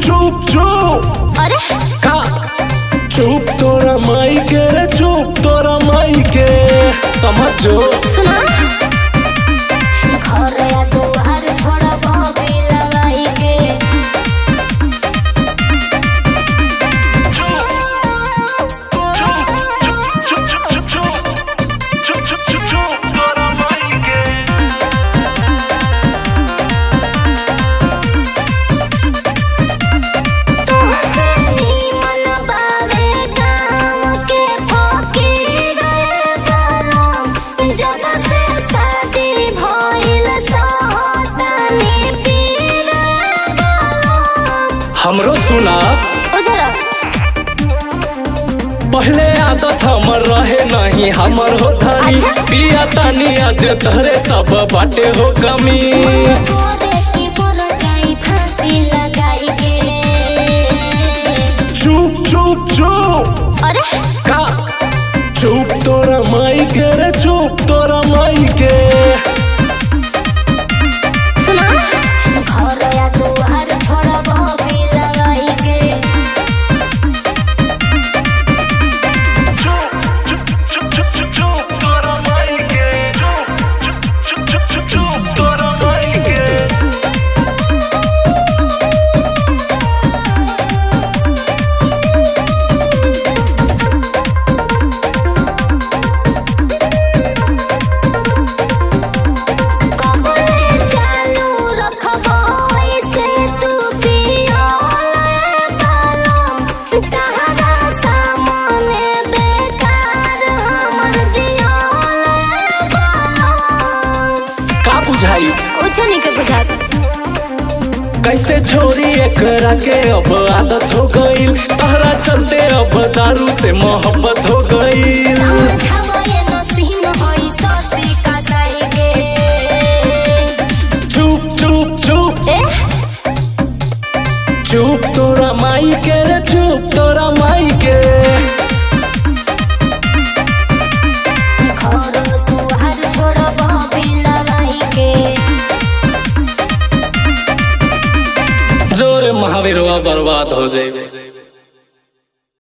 चुप चुप अरे का चुप तोरा माई के रे चुप तोरा माई के समझो सुना घर या दुआर छोड़ा बॉबी लगाई के तुहसे नीमन बावे गाँव के फकीर बालम। जब से शादी भइल सोहतनी पीर बालम। हमरो सुना उजला पहले आदत हमर रहे नहीं हमर हो धनी अच्छा। पिया तानी आज तहरे सब बाटे हो कमी तोरे की पर जाई फांसी लगाई के चुप चुप चुप अरे का चुप तोरा माई के रे चुप तोरा माई के सुना घर या दुआर छोड़ा बॉबी लगाई के कबले चालू रखबो ऐसे तू पियोले बालम तहरा सामने बेकार हमर जियोले बालम का बुझाई कुछ नहीं के बुझाता कैसे छोरी एकरा के अब आदत हो गईल तहरा चलते अब दारू से मोहब्बत हो गईल समझाबो ये नसीन होई ससी का जाएगे चुप चुप चुप ए चुप तोरा माई के रे चुप तोरा माई के घर दुआर छोड़बो बिलवाई के जोरे महावीरवा बर्बाद हो जाए